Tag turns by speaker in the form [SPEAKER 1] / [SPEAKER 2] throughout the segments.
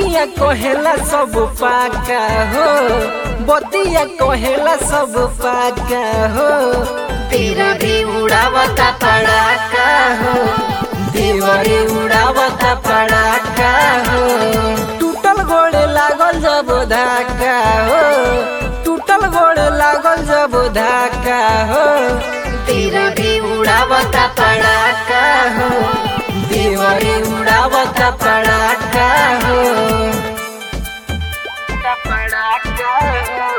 [SPEAKER 1] बतिया कहेला सब पाका हो बतिया कहेला सब पाका हो तेरा भी उड़ावता पड़ाका हो देवरे उड़ावता पड़ाका हो टूटल गोड़े लागल जब धाका हो टूटल गोड़े लागल जब धाका हो तेरा भी उड़ावता पड़ाका हो देवरे उड़ावता पड़ाका हो पड़ाका हो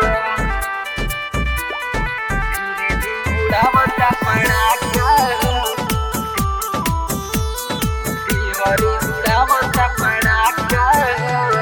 [SPEAKER 1] उड़ावता पड़ाका हो देवरे उड़ावता पड़ाका हो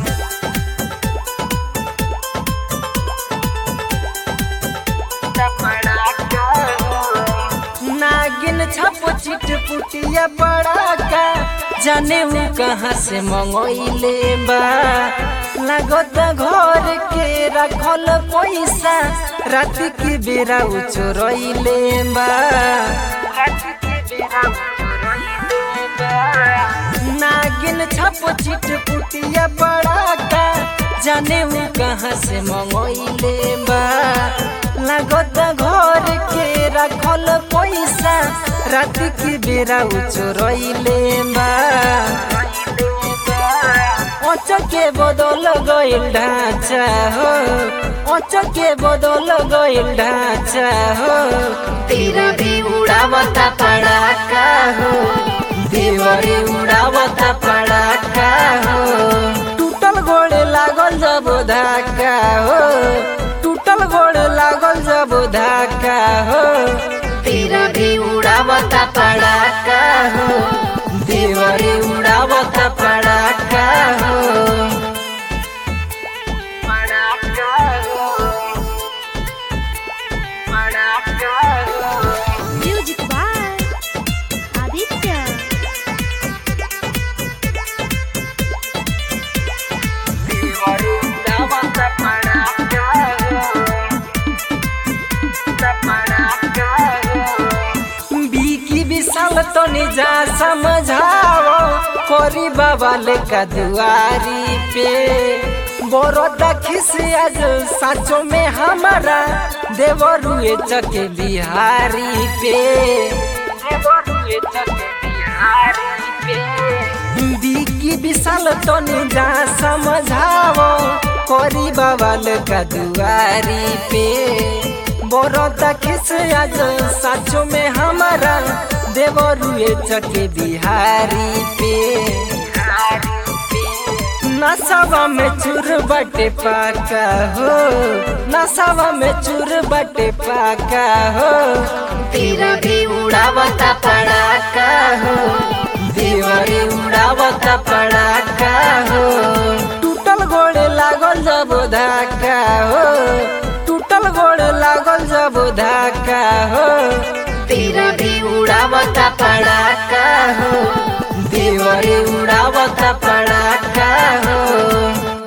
[SPEAKER 1] नागिन छप चिट पुटिया पड़ाका जाने वो कहाँ से मंगोइले बा लागत घर के रखल पैसा रात के बेरा उ चोरइले बा रात के बेरा उ चोरइले बा नागिन छप चिट पुटिया पड़ाका जाने वो कहाँ से मंगोइले बा लागत घर के रखल पैसा रात के बेरा उ चोरइले बा के बदल गइल ढांचा हो अच के बदल गइल ढांचा हो तेरा भी उड़ावता पड़ाका हो देवरे उड़ावता पड़ाका हो टूटल गोड़े लागल जब धाका हो टूटल गोड़े लागल जब धाका हो तेरा भी उड़ावता पड़ाका हो देवरे उड़ावता पड़ाका हो पड़ाका हो पड़ाका हो
[SPEAKER 2] Music by Aditya.
[SPEAKER 1] देवरे उड़ावता पड़ाका हो पड़ाका हो बीकी विशाल तो निजा समझाओ कोरी बाबा लेका दुआरी पे बरोदा खिस आज साचो में हमारा देवरुए चके बिहारी पे देवरुए चके बिहारी पे बीकी विशाल तो निजा समझाओ कोरी बाबा लेका दुआरी पे बरोदा खिस आज साचो में हमारा देवरुए चके बिहारी पे नसावा में चूर बटे पाका हो नसावा में चूर बटे पाका हो तेरा भी उड़ावता पड़ाका हो देवरे उड़ावता पड़ाका हो टूटल गोड़े लागल जब धाका हो टूटल गोड़े लागल जब धाका हो तेरा भी उड़ावता पड़ाका हो देवरे उड़ावता पड़ाका हो